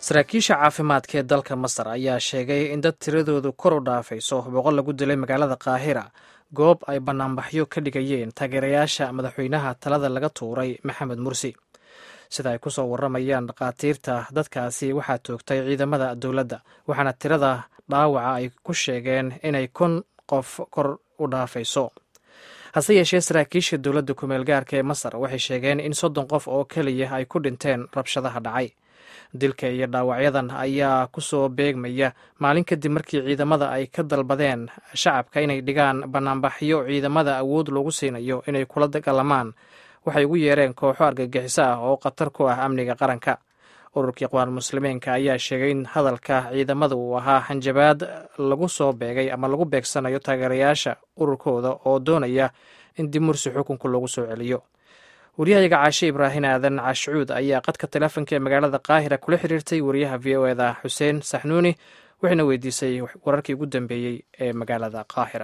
saraakiisha caafimaadka ee dalka masar ayaa sheegay in dad tiradoodu kor u dhaafayso boqol lagu dilay magaalada kaahira goob ay banaanbaxyo ka dhigayeen taageerayaasha madaxweynaha talada laga tuuray maxamed mursi sida ay kusoo waramayaan dhakhaatiirta dadkaasi waxaa toogtay ciidamada dowladda waxaana tirada dhaawaca ay ku sheegeen inay kun qof kor u dhaafayso hase yeeshee saraakiisha dowladda kumeel gaarka ee masar waxay sheegeen in soddon qof oo keliya ay ku dhinteen rabshadaha dhacay dilka iyo dhaawacyadan ayaa kusoo beegmaya maalin kadib markii ciidamada ay ka dalbadeen shacabka inay dhigaan banaanbaxyo ciidamada awood loogu siinayo inay kula dagaalamaan waxay ugu yeereen kooxo argagixiso ah oo khatar ku ah amniga qaranka ururkii iqwaan muslimiinka ayaa sheegay in hadalka ciidamada uu ahaa hanjabaad lagu soo beegay ama lagu beegsanayo taageerayaasha ururkooda oo doonaya in dib mursi xukunka loogu soo celiyo waryahayaga caashe ibraahin aadan caashcuud ayaa qadka teleefonka ee magaalada qaahira kula xiriirtay wariyaha v o eda xuseen saxnuuni waxayna weydiisay wararkii ugu dambeeyey ee magaalada qaahira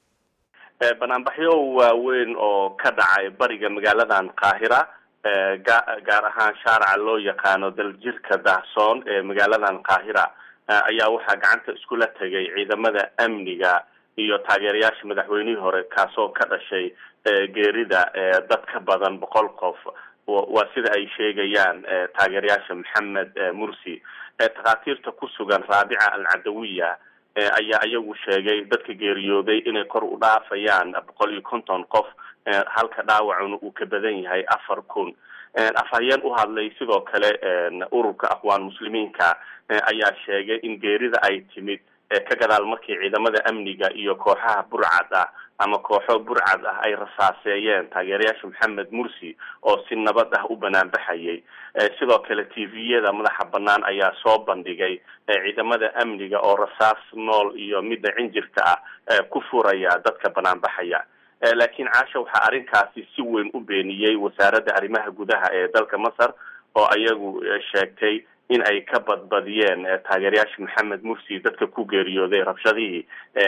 banaanbaxyo waaweyn oo ka dhacay bariga magaaladan qaahira gaar ahaan shaaraca loo yaqaano daljirka daahsoon ee magaaladan qaahira ayaa waxaa gacanta iskula tegay ciidamada amniga iyo taageerayaasha madaxweynihii hore kaasoo ka dhashay geerida dad ka badan boqol qof waa sida ay sheegayaan taageerayaasha maxamed mursi takhaatiirta ku sugan raabica alcadawiya ayaa iyagu sheegay dadka geeriyooday inay kor u dhaafayaan boqol iyo konton qof halka dhaawacuna uu ka badan yahay afar kun afhayeen u hadlay sidoo kale ururka aqwaan muslimiinka ayaa sheegay in geerida ay timid ka gadaal markii ciidamada amniga iyo kooxaha burcad ah ama kooxo burcad ah ay rasaaseeyeen taageerayaasha maxamed mursi oo si nabad ah u banaanbaxayay sidoo kale t v-yada madaxa banaan ayaa soo bandhigay ciidamada amniga oo rasaas nool iyo midda cinjirka ah ku furaya dadka banaanbaxaya laakiin caasha waxaa arrinkaasi si weyn u beeniyey wasaaradda arrimaha gudaha ee dalka masar oo ayagu sheegtay in ay ka badbadiyeen taageerayaasha maxamed mursi dadka ku geeriyooday rabshadihii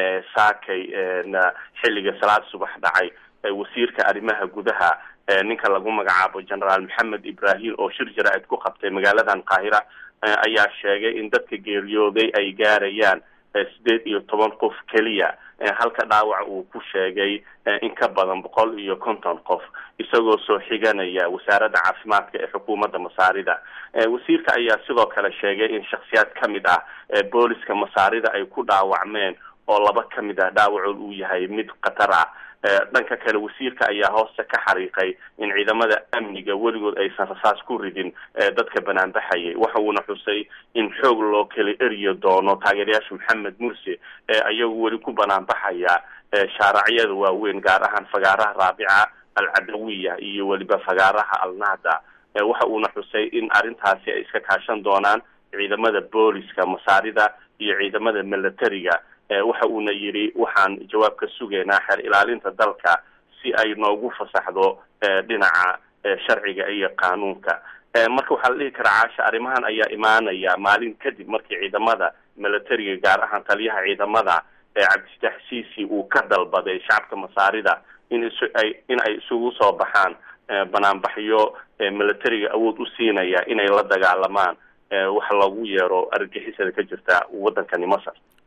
saakay xilliga salaad subax dhacay wasiirka arrimaha gudaha ninka lagu magacaabo generaal maxamed ibrahim oo shir jaraa'id ku qabtay magaaladan qaahira ayaa sheegay in dadka geeriyooday ay gaarayaan sideed iyo toban qof keliya halka dhaawac uu ku sheegay in ka badan boqol iyo konton qof isagoo soo xiganaya wasaaradda caafimaadka ee xukuumadda masaarida wasiirka ayaa sidoo kale sheegay in shaksiyaad ka mid ah booliska masaarida ay ku dhaawacmeen oo laba ka mid ah dhaawacood uu yahay mid khatar ah dhanka kale wasiirka ayaa hoosta ka xariiqay in ciidamada amniga weligood aysan rasaas ku ridin dadka banaanbaxayay waxa uuna xusay in xoog loo kala eriyo doono taageerayaasha maxamed mursi ee ayagu weli ku banaanbaxaya shaaracyada waaweyn gaar ahaan fagaaraha raabica alcadawiya iyo weliba fagaaraha alnahda waxa uuna xusay in arrintaasi ay iska kaashan doonaan ciidamada booliska masaarida iyo ciidamada milatariga waxa uuna yidhi waxaan jawaab ka sugaynaa xeer ilaalinta dalka si ay noogu fasaxdo dhinaca sharciga iyo qaanuunka marka waxaa la dhihi karaa caasha arrimahan ayaa imaanaya maalin kadib markii ciidamada milatariga gaar ahaan taliyaha ciidamada cabdifatax ciisi uu ka dalbaday shacabka masaarida in isay in ay isugu soo baxaan banaanbaxyo milatariga awood u siinaya inay la dagaalamaan waxa lagu yeero argagixisada ka jirta waddankani masar